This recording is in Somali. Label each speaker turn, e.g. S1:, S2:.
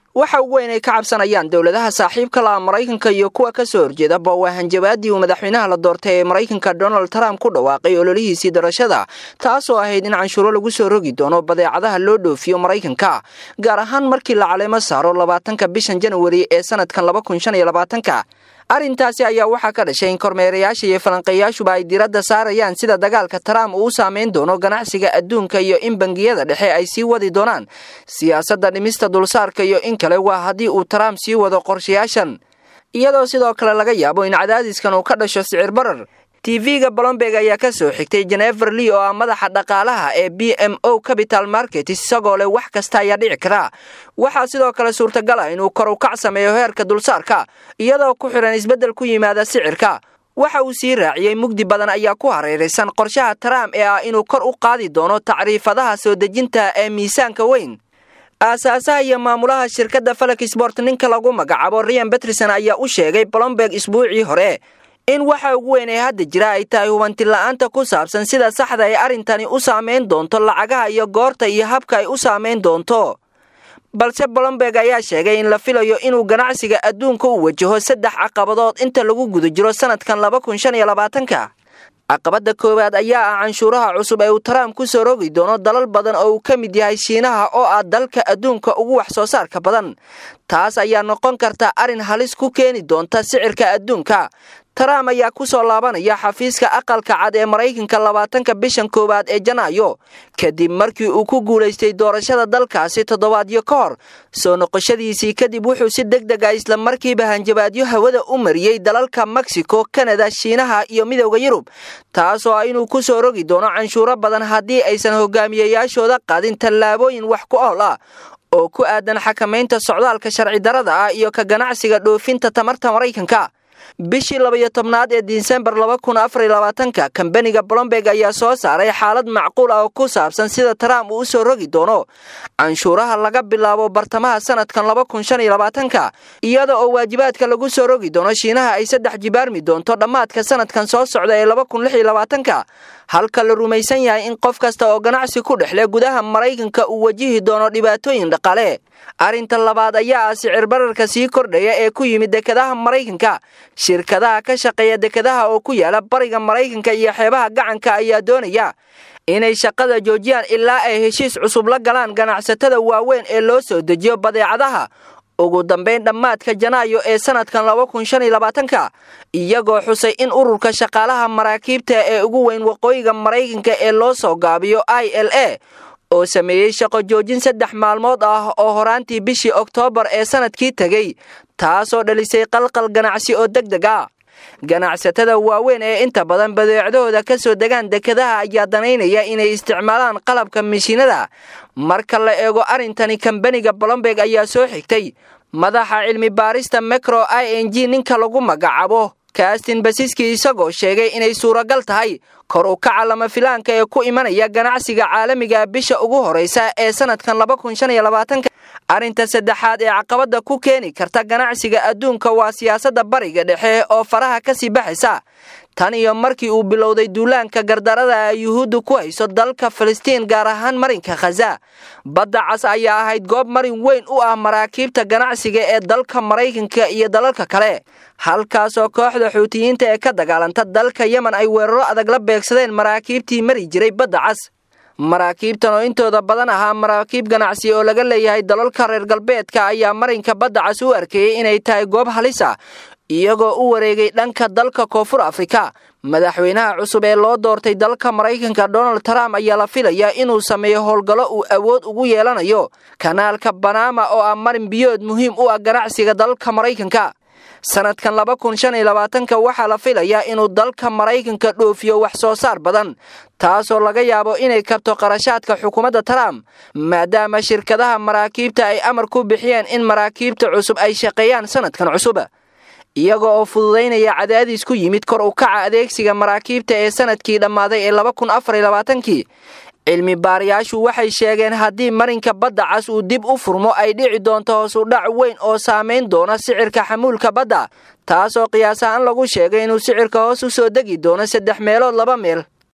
S1: waxa ugu weyn ay ka cabsanayaan dowladaha saaxiibka la'a maraykanka iyo kuwa ka soo horjeedaba waa hanjabaadii uu madaxweynaha la doortay ee maraykanka donald trump ku dhawaaqay ololihiisii darashada taasoo ahayd in canshuuro lagu soo rogi doono badeecadaha loo dhoofiyo maraykanka gaar ahaan markii la caleemo saaro labaatanka bishan janwari ee sanadkan laba kun shan iyo labaatanka arrintaasi ayaa waxaa ka dhashay in kormeerayaasha iyo falanqeeyaashuba ay diradda saarayaan sida dagaalka trump uu u saameyn doono ganacsiga adduunka iyo in bangiyada dhexe ay sii wadi doonaan siyaasadda dhimista dulsaarka iyo in kale waa haddii uu trump sii wado qorshayaashan iyadoo sidoo kale laga yaabo in cadaadiskan uu ka dhasho sicir barar tv-ga blomberg ayaa ka soo xigtay jenefer lee oo ah madaxa dhaqaalaha ee b m o capital market isagoo leh wax kasta ayaa dhici kara waxaa sidoo kale suurtagal ah inuu kor u kac sameeyo heerka dulsaarka iyadoo ku xidhan isbeddel ku yimaada sicirka waxa uu sii raaciyey mugdi badan ayaa ku hareeraysan qorshaha trump ee ah inuu kor u qaadi doono tacriifadaha soo dejinta ee miisaanka weyn aasaasaha iyo maamulaha shirkadda falak sport ninka lagu magacaabo rian beterson ayaa u sheegay blomberg isbuucii hore in waxa ugu weyn ee hadda jira ay tahay hubanti la-aanta ku saabsan sida saxda ay arrintani u saameyn doonto lacagaha iyo goorta iyo habka ay u saameyn doonto balse blomberg ayaa sheegay in la filayo inuu ganacsiga adduunka u wajaho saddex caqabadood inta lagu guda jiro sanadkan laba kun shan iyo labaatanka caqabadda koowaad ayaa ah canshuuraha cusub ee uu trump ku soo rogi doono dalal badan oo uu ka mid yahay shiinaha oo ah dalka adduunka ugu wax soo saarka badan taas ayaa noqon karta arrin halis ku keeni doonta sicirka adduunka trump ayaa ku soo laabanaya xafiiska aqalka cad ee maraykanka labaatanka bishan koowaad ee janaayo kadib markii uu ku guulaystay doorashada dalkaasi toddobaadyo ka hor soo noqoshadiisii kadib wuxuu si deg deg a isla markiiba hanjabaadyo hawada u mariyey dalalka mexico kanada shiinaha iyo midowda yurub taasoo ah inuu ku soo rogi doono canshuuro badan haddii aysan hogaamiyayaashooda qaadin tallaabooyin wax ku ool ah oo ku aadan xakamaynta socdaalka sharci darada ah iyo ka ganacsiga dhoofinta tamarta maraykanka bishii labaiyo tobnaad ee disembar laba kun afar iyo labaatanka kambaniga blomberg ayaa soo saaray xaalad macquul ah oo ku saabsan sida trump uu u soo rogi doono canshuuraha laga bilaabo bartamaha sanadkan laba kun shan iyo labaatanka iyada oo waajibaadka lagu soo rogi doono shiinaha ay saddex jibaarmi doonto dhammaadka sanadkan soo socda ee laba kun lix iyo labaatanka halka la rumaysan yahay in qof kasta oo ganacsi ku dhexle gudaha maraykanka uu wajihi doono dhibaatooyin dhaqaale arrinta labaad ayaa ah sicir bararka sii kordhaya ee ku yimid dekedaha maraykanka shirkadaha ka shaqeeya dekedaha oo ku yaala bariga maraykanka iyo xeebaha gacanka ayaa doonaya inay shaqada joojiyaan ilaa ay heshiis cusub la galaan ganacsatada waaweyn ee loo soo dejiyo badeecadaha ugu dambayn dhammaadka janaayo ee sanadkan laba kun shan iyo labaatanka iyagoo xusay in ururka shaqaalaha maraakiibta ee ugu weyn waqooyiga maraykanka ee loo soo gaabiyo i l a oo sameeyey shaqo joojin saddex maalmood ah oo horaantii bishii oktoobar ee sanadkii tegey taasoo dhalisay qalqal ganacsi oo deg deg ah ganacsatada waaweyn ee inta badan badeecdahooda ka soo degaan dekedaha ayaa danaynaya inay isticmaalaan qalabka mishiinada marka la eego arrintani kambaniga blomberg ayaa soo xigtay madaxa cilmi baarista micro i n g ninka lagu magacaabo kaastin basiski isagoo sheegay inay suuragal tahay kor u kaca lama filaanka ee ku imanaya ganacsiga caalamiga bisha ugu horeysa ee sanadkan laba kun shan iyo labaatanka arrinta saddexaad ee caqabadda ku keeni karta ganacsiga adduunka waa siyaasadda bariga dhexe oo faraha ka sii baxaysa tan iyo markii uu bilowday duulaanka gardarada ay yuhuuddu ku hayso dalka falastiin gaar ahaan marinka khaza badda cas ayaa ahayd goob marin weyn u ah maraakiibta ganacsiga ee dalka maraykanka iyo dalalka kale halkaasoo kooxda xuutiyiinta ee ka dagaalanta dalka yemen ay weeraro adag la beegsadeen maraakiibtii mari jiray badda cas maraakiibtan oo intooda badan ahaa maraakiib ganacsi oo laga leeyahay dalalka reer galbeedka ayaa marinka badda cas u arkeeyey inay tahay goob halis ah iyagoo u wareegay dhanka dalka koonfur afrika madaxweynaha cusub ee loo doortay dalka maraykanka donald trump ayaa la filayaa inuu sameeyo howlgallo uu awood ugu yeelanayo kanaalka banama oo ah marin biyood muhiim u ah ganacsiga dalka maraykanka sanadkan laba kun shan iyo labaatanka waxaa la filayaa inuu dalka maraykanka dhoofiyo wax soo saar badan taasoo laga yaabo inay kabto qarashaadka xukuumadda trump maadaama shirkadaha maraakiibta ay amar ku bixiyeen in maraakiibta cusub ay shaqeeyaan sanadkan cusub iyaga oo fududaynaya cadaadis ku yimid kor u kaca adeegsiga maraakiibta ee sanadkii dhammaaday ee laba kun afar iyo labaatankii cilmi baarayaashu waxay sheegeen haddii marinka badda cas uu dib u furmo ay dhici doonto hoos u dhac weyn oo saamayn doona sicirka xamuulka badda taasoo qiyaas ahaan lagu sheegay inuu sicirka hoos u soo degi doono saddex meelood laba meel